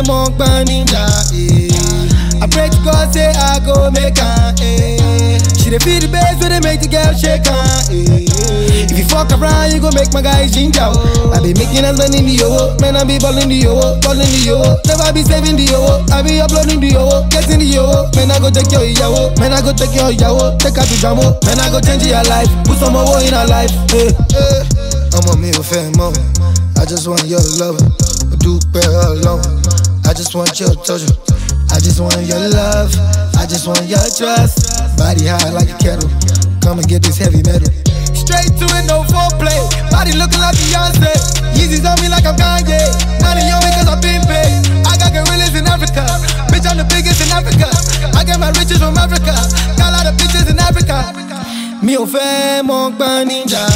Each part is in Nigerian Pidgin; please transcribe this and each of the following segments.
mọ gbọ́n níjà. eh. I pray to God say I go make am. eh. She dey feel the bass wey dey make the girl shake am. eh. If you fuck around, you go make my guy ginger. oh. I be making us money in the owo, man I be balling the owo, balling the owo. Never be saving the owo, I be uploading the owo, getting the owo. Man I go take your ìyàwó, man I go take your ìyàwó, take her to jamo. Man I go change your life, put some owo in her life. eh, eh. Ọmọ mi ò fẹ́ mọ́, I just want your love, o dúpẹ́ ọlọ́run. I just want your touch, I just want your love, I just want your trust. Body high like a kettle, come and get this heavy metal. Straight to it, no foreplay. Body looking like Beyonce. Yeezys on me like I'm Kanye. Money on me cause I've been paid. I got gorillas in Africa. Bitch, I'm the biggest in Africa. I get my riches from Africa. Got a lot of bitches in Africa. Mi ò fẹ́ mọ gbọ́n níjà.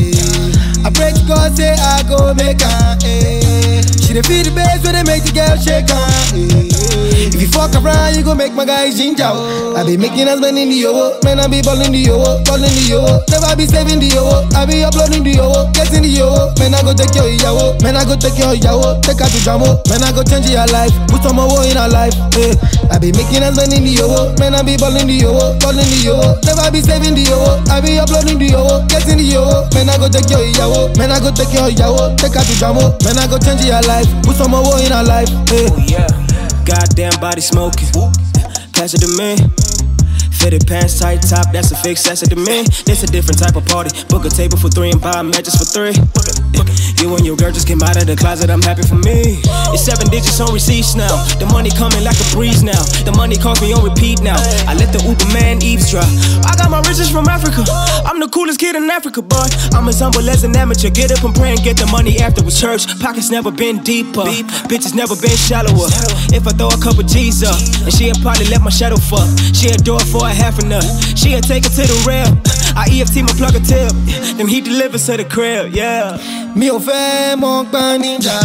eh. I pray to God say I go make am. eh. She dey feel the bass wey dey make the girl shake am. eh. If you fuck around, you go make my guy ginger. oh. I be making us money in the owo, man I be balling the owo, balling the owo. Never be saving the owo, I be uploading the owo, getting the owo. Man I go take your ìyàwó, man I go take your ìyàwó, take her to jamo. Man I go change your life, put some owo in her life. eh. I be making us money in the owo, man I be balling the owo, balling the owo. Never be saving the owo, I be uploading the owo, getting the owo. Man I go take your ìyàwó, man I go take your ìyàwó, take her to jamo. Man I go change your life, put some owo in her life. eh. Oh yeah, goddamn body smoking. Pass it to me. Fitted pants, tight top, that's a fix, that's it to me. This a different type of party. Book a table for three and buy matches for three. You and your girl just came out of the closet, I'm happy for me. It's seven digits on receipts now. The money coming like a breeze now. The money calls me on repeat now. I let the Uber man eavesdrop. I got my riches from Africa. I'm the coolest kid in Africa, boy. I'm as humble as an amateur. Get up and pray and get the money afterwards. Church pockets never been deeper. Bitches never been shallower. If I throw a couple G's up, and she'll probably let my shadow fuck. She'll do it for a half a nut. She'll take it to the rail. I EFT my plug a tip. Then he delivers to the crib, yeah. Mi ò fẹ́ mọ gbọ́n níjà.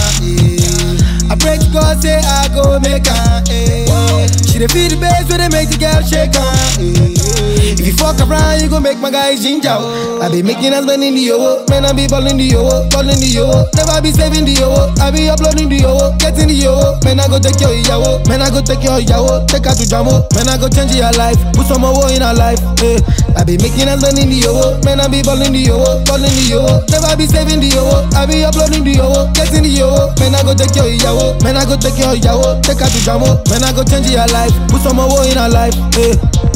eh. I pray to God say I go make am. eh. She dey feel the bass wey dey make the girl shake am. eh. If you fuck around, you go make my guy ginger. oh. I be making us money in the owo, man I be balling the owo, balling the owo. Never be saving the owo, I be uploading the owo, getting the owo. Man I go take your ìyàwó, man I go take your ìyàwó, take her to jamo. Man I go change your life, put some owo in her life. eh. I be making us money in the owo, man I be balling the owo, balling the owo. Never be saving the owo, I be uploading the owo, getting the owo. Man I go take your ìyàwó, man I go take your ìyàwó, take her to jamo. Man I go change your life, put some owo in her life. eh.